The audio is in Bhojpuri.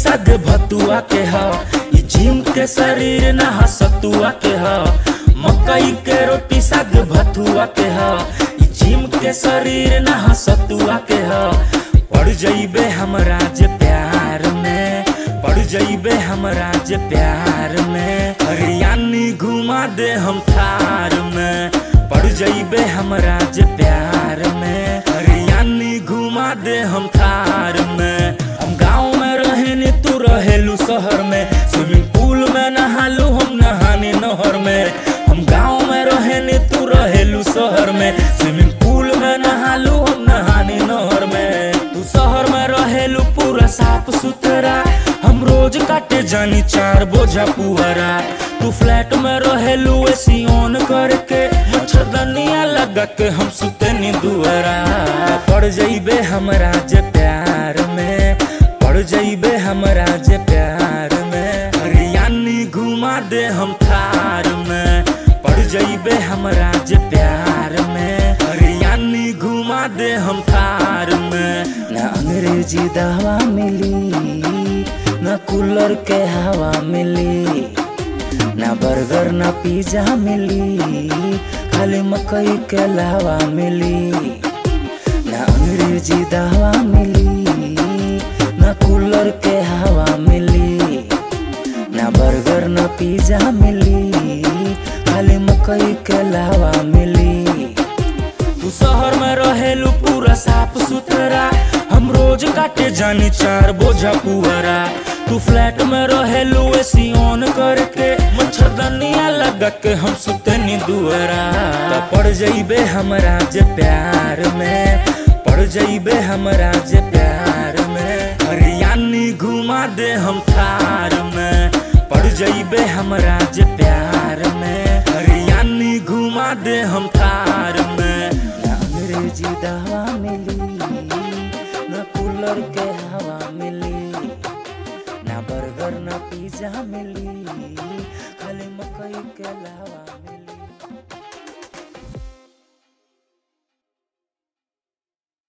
साग भतुआ के ह ई जिम के शरीर ना सतुआ के ह मकई के रोटी साग भतुआ के ह ई जिम के शरीर ना सतुआ के ह पड़ जइबे हमरा जे प्यार में पड़ जइबे हमरा जे प्यार में हरियाणी घुमा दे हम थार में पड़ जइबे हमरा जे प्यार में हरियाणी घुमा दे हम थार में हम गाँव में रहेनी तू रहेलू शहर में स्विमिंग पूल में नहालू हम नहानी नहर में हम गाँव में रहेनी तू रहेलू शहर में स्विमिंग पूल में नहालू हम नहानी नहर में तू शहर में रहेलू पूरा साफ सुथरा हम रोज काटे जानी चार बोझा पुअरा तू फ्लैट में रहेलू एसी ऑन करके मच्छरदनिया लगा के हम सुतनी दुआरा पड़ जइबे हमरा जे प्यार में पड़ जइबे हमरा जे प्यार में हरियाणी घुमा दे हम थार में पड़ जइबे हमरा जे प्यार में हरियाणी घुमा दे हम थार में ना अंग्रेजी दवा मिली ना कूलर के हवा मिली ना बर्गर ना पिज्जा मिली खाली मकई के लावा मिली ना अंग्रेजी दवा मिली ना कूलर के हवा मिली ना बर्गर ना पिज्जा मिली खाली मकई के लावा मिली तू शहर में रहेलू पूरा साफ सुथरा हम रोज काटे जानी चार बोझा पुअरा तू फ्लैट में रहेलू एसी ऑन करके मच्छरदनिया लगा के हम सुतनी दुआरा त पड़ जइबे हमरा जे प्यार में पड़ जइबे हमरा जे प्यार में हरियाणी घुमा दे हम थार में पड़ जइबे हमरा जे प्यार में हरियाणी घुमा दे हम थार में ना अंग्रेजी दवा मिली ना कूलर के हवा मिली ना बर्गर ना पिज्जा मिली खाली मकई के लावा मिली